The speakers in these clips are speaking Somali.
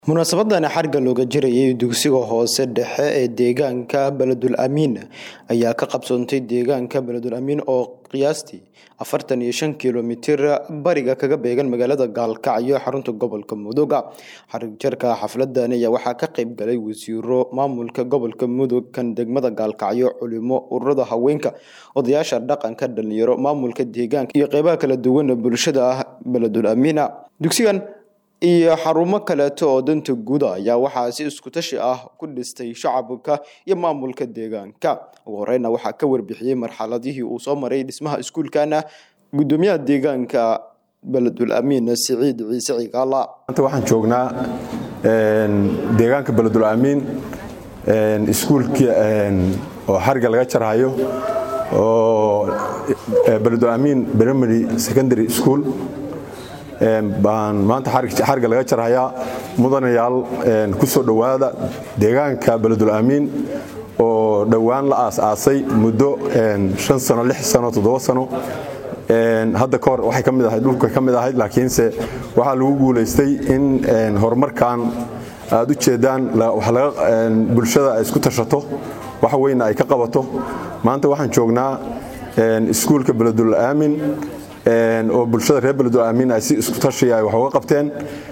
Munaasabaddan xarigga looga jarayay dugsiga hoose dhexe ee deegaanka Beledul Amiin ayaa ka qabsoontay deegaanka Beledul Amiin oo qiyaastii afartan iyo shan kiiloomitir bariga kaga beegan magaalada Gaalkacyo xarunta gobolka Mudug. Xarig jarka xafladan ayaa waxaa ka qayb galay wasiiro maamulka gobolka Mudug kan degmada Gaalkacyo, culimo, ururada haweenka, odayaasha dhaqanka, dhalinyaro, maamulka deegaanka iyo qeybaha kala duwan ee bulshada Beledul Amiin. Dugsigan iyo xarumo kaleeto oo danta guud ah ayaa waxaa si isku tashi ah ku dhistay shacabka iyo maamulka deegaanka ugu horeyna waxaa ka warbixiyey marxaladihii uu soo maray dhismaha iskuulkana gudoomiyaha deegaanka beledul amiin siciid ciise cigaala maanta waxaan joognaa deegaanka beledul amiin iskuulkii oo xariga laga jarhayo oo beledul amiin primary secondary school baan maanta xariga laga jarhayaa mudanayaal ku soo dhowaada deegaanka beledul amiin oo dhowaan la aas-aasay muddo shan sano lix sano toddoba sano hadda ka hor waxay ka mid ahayd dhulka ka mid ahayd laakiinse waxaa lagu guulaystay in horumarkan aad u jeedaan bulshada ay isku tashato wax weyna ay ka qabato maanta waxaan joognaa iskuulka beledul aamin oo bulshada reer beledul amiin ay si isku tashiya ay wax uga qabteen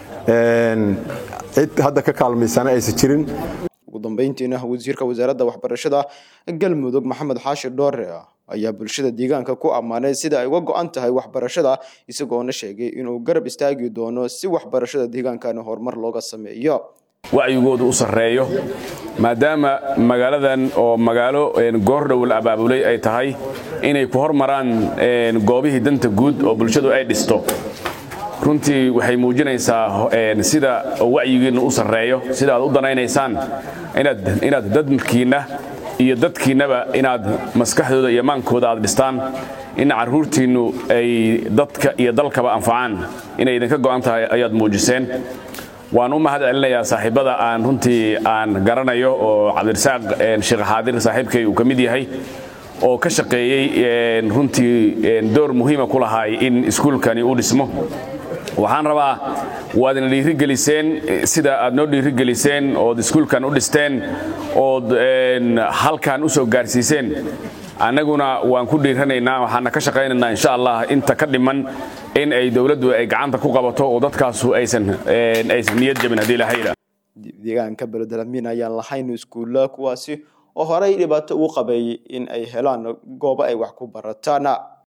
cid hadda ka kaalmaysana aysan jirin ugu dambeyntiina wasiirka wasaaradda waxbarashada galmudug maxamed xaashi dhoore ayaa bulshada deegaanka ku ammaanay sida ay uga go-an tahay waxbarashada isagoona sheegay inuu garab istaagi doono si waxbarashada deegaankani horumar looga sameeyo wacyigoodu u sarreeyo maadaama magaaladan oo magaalo goordhow la abaabulay ay tahay inay ku hormaraan goobihii danta guud oo bulshadu ay dhisto runtii waxay muujinaysaa sida wacyigiinna u sarreeyo sida aad u danaynaysaan inaad dadkiinna iyo dadkiinnaba inaad maskaxdooda iyo maankooda aad dhistaan in carruurtiinnu ay dadka iyo dalkaba anfacaan inay idinka go'an tahay ayaad muujiseen waan u mahad celinayaa saaxiibada aan runtii aan garanayo oo cabdirasaaq sheekh xaadir saaxiibkay uu ka mid yahay oo ka shaqeeyey runtii door muhiima ku lahaay in iskuulkani u dhismo waxaan rabaa waadna dhiirigeliseen sida aad noo dhiirigeliseen ood iskuulkan u dhisteen ood halkan u soo gaarsiiseen annaguna waan ku dhiiranaynaa waxaana ka shaqaynaynaa insha allah inta ka dhiman in ay dowladdu ay gacanta ku qabato oo dadkaasu aysan aysan niyad jabin haddii lahayla deegaanka beledul amiin ayaan lahayn iskuulla kuwaasi oo horey dhibaato ugu qabeeyey in ay helaan goobo ay wax ku barataan